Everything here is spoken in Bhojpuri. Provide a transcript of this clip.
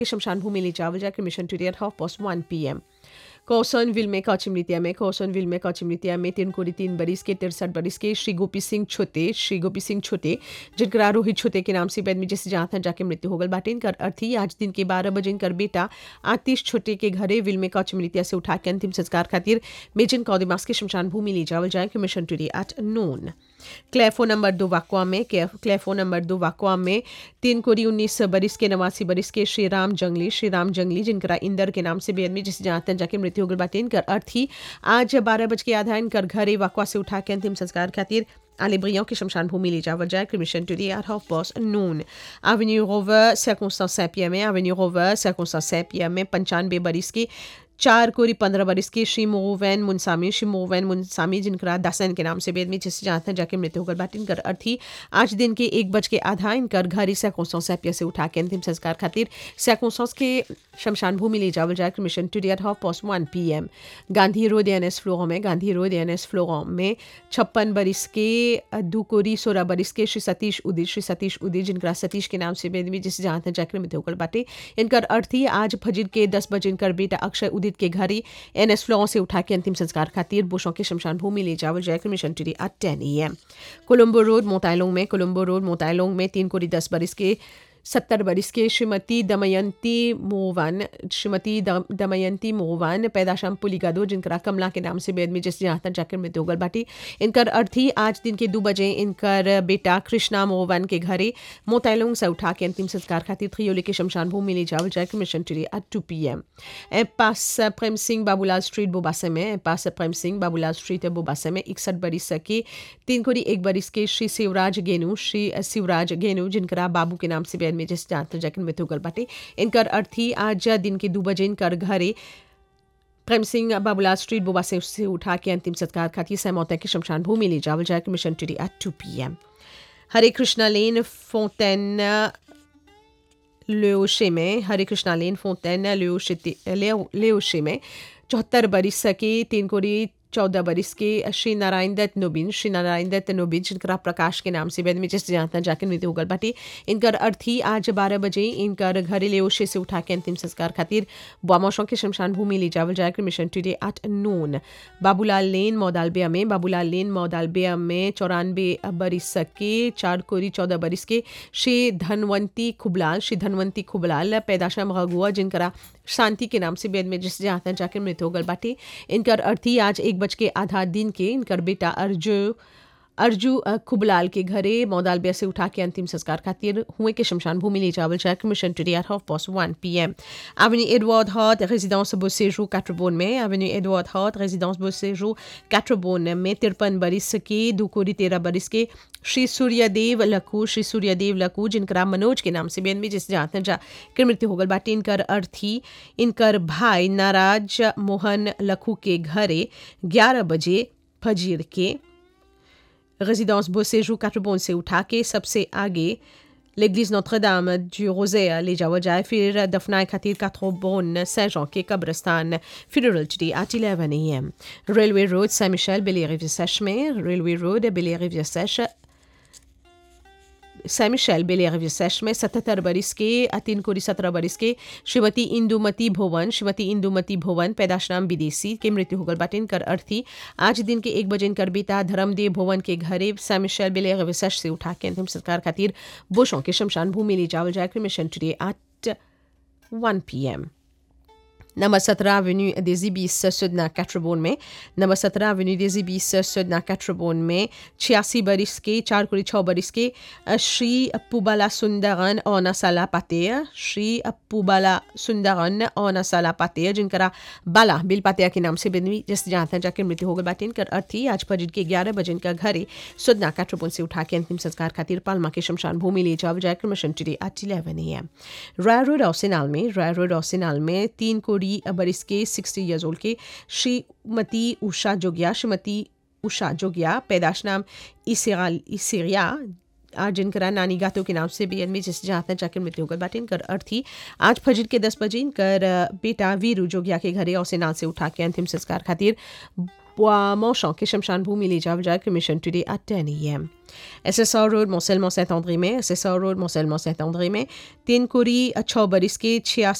शमशान भूमि ले जावल जाकर cremation today half past one P M कौसनविल में कौचिमृतिया में कौसनविल में कौचिमृतिया में तीन कोड़ी तीन बरिस के तिरसठ बरिस के श्री गोपी सिंह छोटे श्री गोपी सिंह छोटे जिनका रोहित छोटे के नाम से बैद में जैसे जहाँ था जाके मृत्यु हो गल बाटे इनकर अर्थी आज दिन के बारह बजे इनकर बेटा आतिश छोटे के घरे विल में कौचिमृतिया से उठा के अंतिम संस्कार खातिर मेजन कौदिमास के शमशान भूमि ले जावल जाए मिशन टुडे एट नोन क्लेफो नंबर दो वाकुआ में क्लेफो नंबर दो वाकुआ में तीन कोरी उन्नीस बरिस के नवासी बरिस के श्री राम जंगली श्री राम जंगली जिनका इंदर के नाम से बेद में जिसे जहाँ जाके मृत्यु हो गल बाटे इनकर अर्थ ही आज बारह बज के आधा इनकर घरे वाकुआ से उठा के अंतिम संस्कार खातिर आले ब्रियों के शमशान भूमि ले जावल जाए cremation today at half past noon avenue rover circumstance सैपिया में एवेन्यू रोवर सर्कमस्टांस सैपिया में पंचानवे बरिस के चार कोरी पंद्रह बरिस के श्री मोवैन मुनसामी श्री मोवैन मुनसामी जिनका दासन के नाम से बेद में जिससे जहाँ था जाके मृत्यु होकर बात इनकर अर्थी आज दिन के एक बज के आधा इनकर घर ही सैकोसों सैपिया से उठा के अंतिम संस्कार खातिर सैकोसों के शमशान भूमि ले जावल जाए mission two at half past one P M Gandhi road N S floor में Gandhi road N S floor में छप्पन बरिस के दो कोरी सोलह बरिस के श्री सतीश उदित श्री सतीश उदित जिनका सतीश के नाम से बेद में जिससे जहाँ था जाकर मृत्यु होकर बाटे इनकर अर्थी आज फजर के दस बजे इनकर बेटा अक्षय उदित के घर ही एन एस फ्लोर से उठा के अंतिम संस्कार खातिर बुशों के शमशान भूमि ले जावल जाए cremation today at ten A M Colombo road मोतालोंग में कोलम्बो रोड मोतालोंग में तीन कोरी दस बरिस के सत्तर बरिस के श्रीमती दमयंती मोवन श्रीमती दमयंती मोवन पैदाशाम पुलिगादो जिनका कमला के नाम से बेद में जिस जहाँ तक जाकर मृत्यु गल बाटी इनकर अर्थी आज दिन के दो बजे इनकर बेटा कृष्णा मोवन के घरे मोतैलोंग से उठा के अंतिम संस्कार खातिर थ्रियोली के शमशान भूमि ले जावल जाए cremation today at two P M ए पास प्रेम सिंह बाबूलाल स्ट्रीट बोबासे में ए पास प्रेम सिंह बाबूलाल स्ट्रीट बोबासे में इकसठ बरिस के तीन कोरी एक बरिस के श्री शिवराज गेनू श्री शिवराज गेनू जिनका बाबू के नाम से बेद में जिस जहाँ जगन मृत्यु गल बाटे इनकर अर्थी आज दिन के दो बजे इनकर घरे प्रेम सिंह बाबूलाल स्ट्रीट बोबा से उससे उठा के अंतिम सत्कार खाती सहमौत की शमशान भूमि ले जावल जाए cremation today at two P M Hare Krishna lane Fontaine लेओशे में हरे कृष्णा लेन फोंटेन लेओशे में चौहत्तर बरिस के तीन कोरी चौदह बरिस के श्री नारायण दत्त नोबिन श्री नारायण दत्त नोबिन जिनका प्रकाश के नाम से वेद में जिस जानता जाकर मृत्यु होगल बाटे इनकर अर्थी आज बारह बजे इनकर घरे लेओशे से उठा के अंतिम संस्कार खातिर बामोशों के शमशान भूमि ले जावल जाकर cremation today at noon Babulal लेन मौदालबिया में बाबूलाल लेन मौदालबिया में चौरानवे बरिस के चार कोरी चौदह बरिस के श्री धनवंती खुबलाल श्री धनवंती खुबलाल पैदाशा मगुआ जिनका शांति के नाम से वेद में जिस जानता जाकर मृत्यु होगल बाटे इनकर अर्थी आज एक बज के आधा दिन के इनकर बेटा अर्जु अर्जू खुबलाल के घरे मौदालबिया से उठा के अंतिम संस्कार खातिर हुए के शमशान भूमि ले जावल जाए cremation today at half past one P M avenue Edward हॉट रेजिडेंस बोसेजू कैट्रोबोन में एवेन्यू एडवर्ड हॉट रेजिडेंस बोसेजू कैट्रोबोन में तिरपन बरिस के दो कोरी तेरह बरिस के श्री सूर्यदेव लखू श्री सूर्यदेव लखू जिनका मनोज के नाम से बेन में जिस जाते जा कर मृत्यु होगल बाटे इनकर अर्थी इनकर भाई नाराज मोहन लखू के घरे ग्यारह बजे फजीर के résidence Beauséjour Catrebon से उठा के सबसे आगे l'église Notre-Dame du Rosaire ले जावा जाए फिर दफनाए खातिर काथ्रोबोन सें के कब्रस्तान funeral today at 11 a.m. Railway Road Saint-Michel Bellerive-Sèche में Railway Road Bellerive-Sèche सैम शैल बेलिया सेश में सतहत्तर बरिस के तीन कोरी सत्रह बरिस के श्रीमती इंदुमती भुवन श्रीमती इंदुमती भुवन पैदाशनाम विदेशी के मृत्यु होगल बाटे इनकर अर्थी आज दिन के एक बजे इनकर बेटा धर्मदेव भुवन के घरे सैम शैल बेलिया विशेष से उठा के अंतिम सरकार खातिर बुशों के शमशान भूमि ले जावल जाए cremation today at one P M number सत्रह एवेन्यू des Ibis Sudna कैट्रोबोन में नंबर सत्रह एवेन्यू des Ibis Sudna कैट्रोबोन में छियासी बरिस के चार कुड़ी छः बरिस के श्री पुबाला सुंदरन और नसाला पातेय श्री पुबाला सुंदरन और नसाला पातेय जिनका बाला बिल पातेया के नाम से बिनवी जिस जानते हैं जाकर मृत्यु हो गई बाटे इनकर अर्थी आज फजर के ग्यारह बजे इनका घरे सुदना कैट्रोबोन से उठा के अंतिम संस्कार खातिर पालमा के शमशान भूमि ले जाओ जाकर cremation today at eleven A M Rai road औसिनाल में राय रोड औसिनाल में तीन कोड़ी बरिस के सिक्सटी ईयर्स ओल्ड के श्रीमती उषा जोगिया श्रीमती उषा जोगिया पैदाश नाम इसेरिया आज जिनका नानी गातों के नाम से भी में जिस जहाँ जाकर मृत्यु होकर बाटे इनकर अर्थी आज फजर के दस बजे इनकर बेटा वीरू जोगिया के घरे और नाल से उठा के अंतिम संस्कार खातिर Montchamp के शमशान भूमि ले जावल जाए cremation today at 10 a.m. SSR road मोसेलमो सेंट आंद्रे में SSR रोड मोसेलमो सेंट आंद्रे में तीन कोरी छः बरिस के छियासी